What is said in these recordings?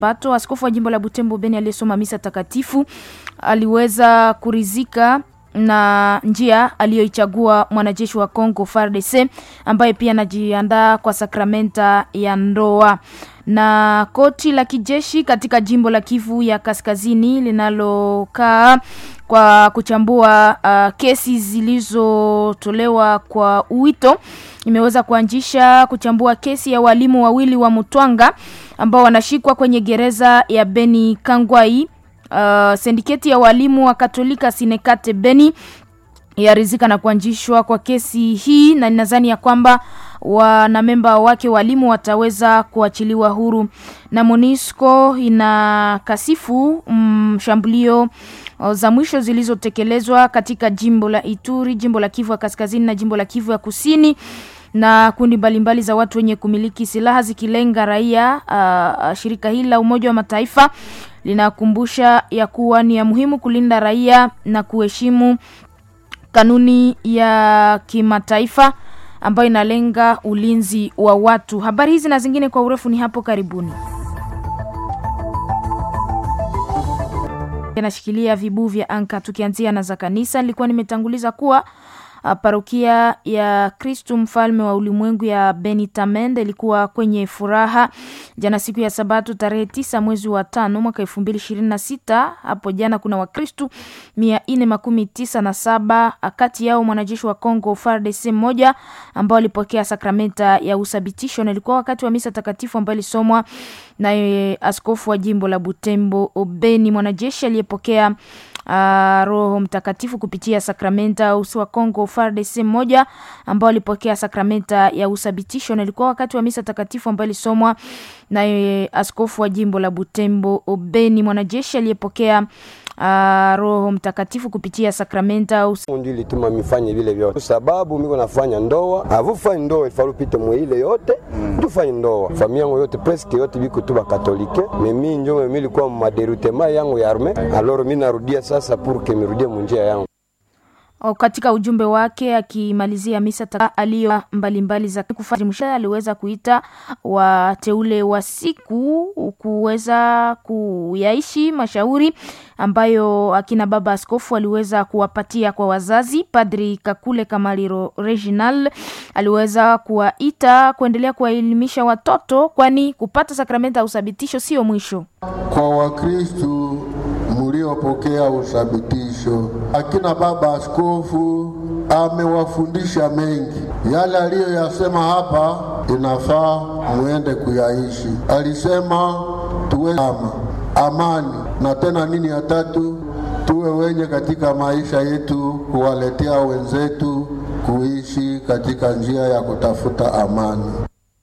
pato. Askofu wa jimbo la Butembo Beni aliyesoma misa takatifu aliweza kurizika na njia aliyoichagua mwanajeshi wa Congo FARDC ambaye pia anajiandaa kwa sakramenta ya ndoa. Na koti la kijeshi katika jimbo la Kivu ya Kaskazini linalokaa kwa kuchambua uh, kesi zilizotolewa kwa wito imeweza kuanzisha kuchambua kesi ya walimu wawili wa Mutwanga ambao wanashikwa kwenye gereza ya Beni Kangwai. Uh, sindiketi ya walimu wa Katolika Sinekate Beni yarizika na kuanzishwa kwa kesi hii, na ninadhani ya kwamba wanamemba wake walimu wataweza kuachiliwa huru. Na Monisco ina kasifu mshambulio mm, za mwisho zilizotekelezwa katika jimbo la Ituri, jimbo la Kivu ya Kaskazini na jimbo la Kivu ya Kusini na kundi mbalimbali za watu wenye kumiliki silaha zikilenga raia. Uh, shirika hili la Umoja wa Mataifa linakumbusha ya kuwa ni ya muhimu kulinda raia na kuheshimu kanuni ya kimataifa ambayo inalenga ulinzi wa watu. Habari hizi na zingine kwa urefu ni hapo karibuni. Anashikilia vibu vya anka. Tukianzia na za kanisa, nilikuwa nimetanguliza kuwa Uh, parokia ya Kristu mfalme wa ulimwengu ya Benitamende ilikuwa kwenye furaha jana siku ya Sabato tarehe tisa mwezi wa tano mwaka elfu mbili ishirini na sita. Hapo jana kuna Wakristu mia nne makumi tisa na saba kati yao mwanajeshi wa Congo FARDC mmoja ambao alipokea sakramenta ya uthabitisho, na ilikuwa wakati wa misa takatifu ambayo ilisomwa naye askofu wa jimbo la Butembo Obeni, mwanajeshi aliyepokea Uh, Roho Mtakatifu kupitia sakramenta usi wa Kongo FARDC mmoja ambao alipokea sakramenta ya uthabitisho, na ilikuwa wakati wa misa takatifu ambayo ilisomwa naye askofu wa jimbo la Butembo Obeni, mwanajeshi aliyepokea Uh, Roho Mtakatifu kupitia sakramenta Mungu ilituma mifanye vile vyote, sababu miko nafanya ndoa avufanye ndoa ifalu pite mwile yote mm. tufanye ndoa familia yangu yote presque yote biko tu bakatolike mimi njo mimi ilikuwa maderutema yangu ya arme alors mimi narudia sasa pour que mirudie munjia yangu O, katika ujumbe wake akimalizia misa aliyo mbalimbali za kufanya aliweza kuita wateule wa siku kuweza kuyaishi mashauri ambayo akina baba askofu aliweza kuwapatia kwa wazazi. Padri Kakule Kamaliro Reginal aliweza kuwaita kuendelea kuwaelimisha watoto, kwani kupata sakramenta ya uthabitisho sio mwisho kwa Wakristu mliopokea uthabitisho. Akina baba askofu amewafundisha mengi, yale aliyoyasema hapa inafaa muende kuyaishi. Alisema tuwe ama amani, na tena nini ya tatu, tuwe wenye katika maisha yetu kuwaletea wenzetu kuishi katika njia ya kutafuta amani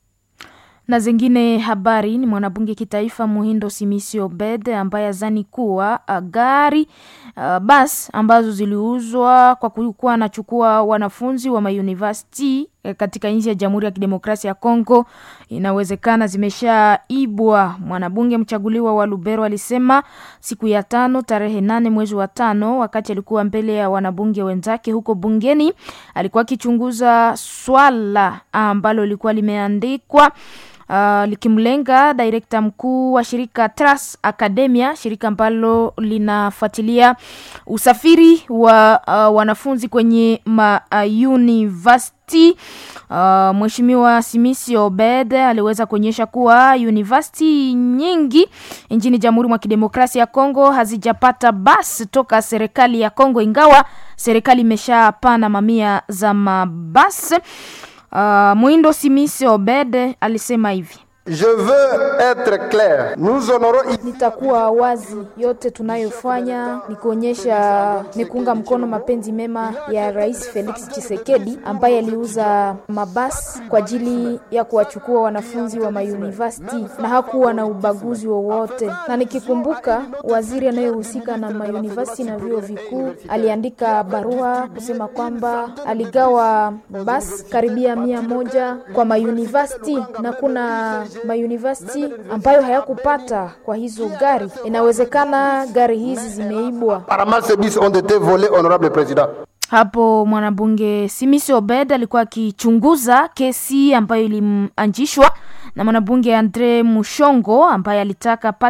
na zingine habari ni mwanabunge kitaifa Muhindo Simisi Obed ambaye azani kuwa uh, gari uh, bas ambazo ziliuzwa kwa kuwa anachukua wanafunzi wa mauniversity katika nchi ya Jamhuri ya Kidemokrasia ya Kongo inawezekana zimeshaibwa. Mwanabunge mchaguliwa wa Lubero alisema siku ya tano tarehe nane mwezi wa tano, wakati alikuwa mbele ya wanabunge wenzake huko bungeni, alikuwa akichunguza swala ambalo lilikuwa limeandikwa Uh, likimlenga direkta mkuu wa shirika Tras Academia, shirika ambalo linafuatilia usafiri wa uh, wanafunzi kwenye ma uh, university. Uh, Mheshimiwa Simisi Obed aliweza kuonyesha kuwa university nyingi nchini Jamhuri mwa Kidemokrasia ya Kongo hazijapata basi toka serikali ya Kongo, ingawa serikali imeshapana mamia za mabasi. Uh, Mwindo Simisi Obed alisema hivi: Je veux être clair. Nous honorons... Nitakuwa wazi, yote tunayofanya ni kuonyesha ni kuunga mkono mapenzi mema ya Rais Felix Tshisekedi ambaye aliuza mabasi kwa ajili ya kuwachukua wanafunzi wa mauniversity na hakuwa na ubaguzi wowote. Na nikikumbuka waziri anayehusika na mauniversity na vyuo vikuu aliandika barua kusema kwamba aligawa basi karibia mia moja kwa mauniversity na kuna mauniversity ambayo hayakupata kwa hizo gari. Inawezekana gari hizi zimeibwa. Apparemment ces bus ont été volés, honorable président. Hapo mwanabunge Simisi Obed alikuwa akichunguza kesi ambayo ilianzishwa na mwanabunge Andre Mushongo ambaye alitaka